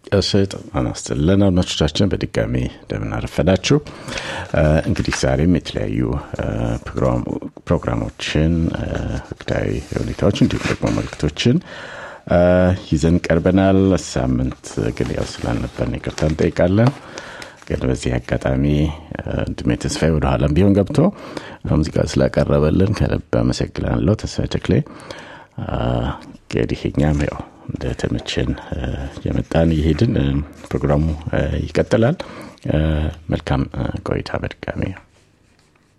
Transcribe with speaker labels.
Speaker 1: ቀስጥ አናስትልን አድማጮቻችን በድጋሚ እንደምናረፈዳችሁ እንግዲህ ዛሬም የተለያዩ ፕሮግራሞችን ወቅታዊ ሁኔታዎች እንዲሁም ደግሞ መልክቶችን ይዘን ቀርበናል ሳምንት ግን ያው ስላልነበርን ይቅርታ እንጠይቃለን ግን በዚህ አጋጣሚ ወንድሜ ተስፋዬ ወደኋላም ቢሆን ገብቶ ሙዚቃ ስላቀረበልን ከልብ አመሰግናለሁ ተስፋ ተክሌ እንግዲህ እኛም ያው እንደተመቸን የመጣን እየሄድን ፕሮግራሙ ይቀጥላል መልካም ቆይታ በድጋሚ